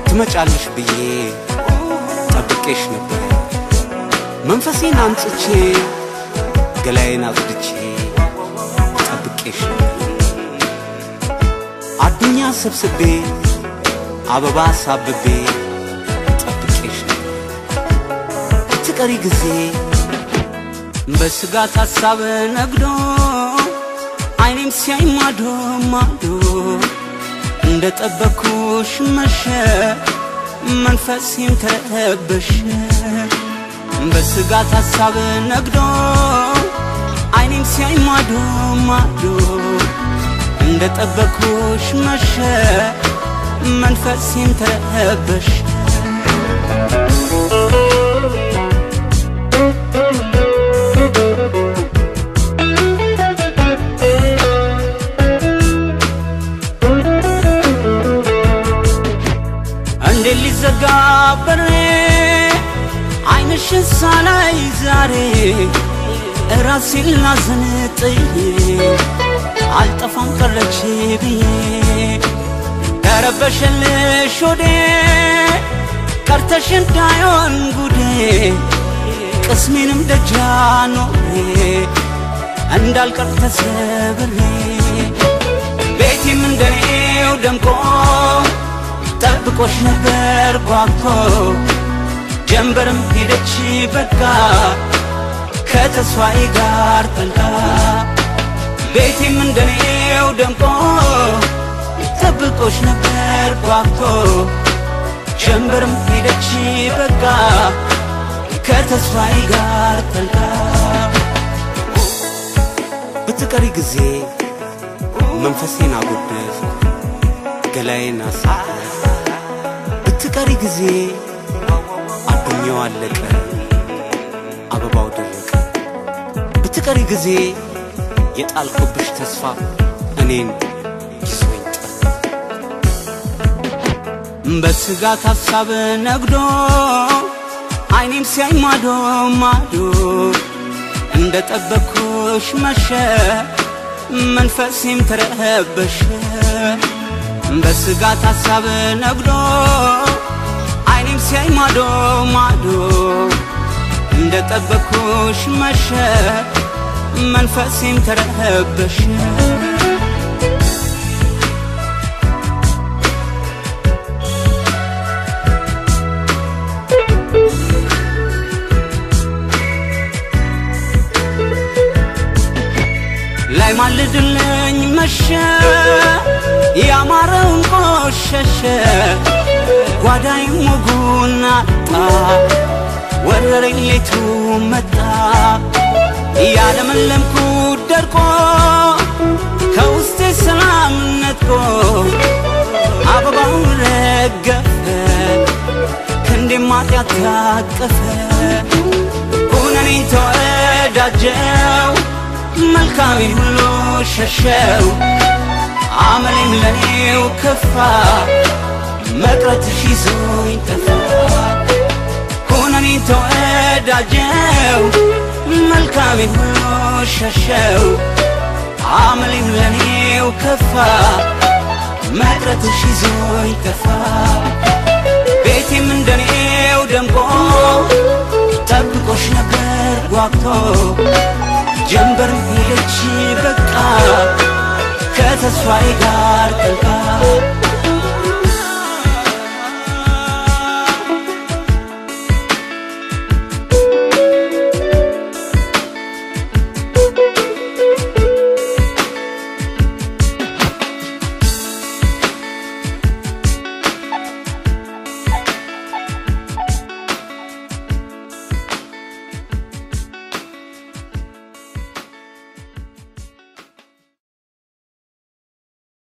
ትመጫለሽ ብዬ ጠብቄሽ ነበር መንፈሴን አንጽቼ ገላዬን አጽድቼ ጠብቄሽ ነበር አዱኛ ሰብስቤ አበባ ሳብቤ ጠብቄሽ ነበር ትቀሪ ጊዜ በስጋት ሀሳብ ነግዶ አይኔም ሲያይ ማዶ ማዶ እንደ ጠበኩሽ መሸ መንፈሴም ተረበሸ በስጋት ሀሳብ ነግዶ አይኔም ሲያይ ማዶ ማዶ እንደ ጠበኩሽ መሸ መንፈሴም ተረበሸ እንዴት ሊዘጋ በሬ አይንሽን ሳላይ ዛሬ ራሴን ላዘን ጥዬ አልጠፋም ቀረች ብዬ ተረበሸልሽ ወዴ ቀርተሽ እንዳይሆን ጉዴ ቅስሜንም ደጃ ኖሬ እንዳልቀር ተሰብሬ ቤቴም እንደኔው ደምቆ ጠብቆሽ ነበር ጓግቶ ጀንበርም ሄደች በቃ ከተስፋዬ ጋር ጠልቃ ቤቴም እንደኔው ደምቆ ጠብቆሽ ነበር ጓግቶ ጀንበርም ሄደች በቃ ከተስፋዬ ጋር ጠልቃ ብትቀሪ ጊዜ መንፈሴን አጎደፍ ገላዬን አሳደፍ ብትቀሪ ጊዜ አዱኛው አለቀ አበባው ደረቀ ብትቀሪ ጊዜ የጣልኩብሽ ተስፋ እኔን ይዞኝ ጠፋ በስጋት ሀሳብ ነግዶ አይኔም ሲያይ ማዶ ማዶ እንደ ጠበኩሽ መሸ መንፈሴም ተረበሸ በስጋት ሀሳብ ነግዶ አይኔም ሲያይ ማዶ ማዶ እንደ ጠበኩሽ መሸ መንፈሴም ተረበሸ ላይ ማልድልኝ መሸ ያማረውን ቆሸሸ ጓዳይም ወጉን አጣ ወረረኝ ሌቱ መጣ ያለመለምኩ ደርቆ ከውስጤ ሰላም ነጥቆ አበባው ረገፈ ክንዴም ማጥያት ታቀፈ ሁነኔን ተወዳጀው መልካሜ ሁሉ ሸሸው አመሌም ለኔው ከፋ መቅረትሽ ይዞኝ ጠፋ ኩነኔን ተወዳጀው መልካሜ ሁሉ ሸሸው አመሌም ለኔው ከፋ መቅረትሽ ይዞኝ ጠፋ ቤቴም እንደኔው ደምቆ ጠብቆሽ ነበር ጓግቶ ጀንበር ሄደች በቃ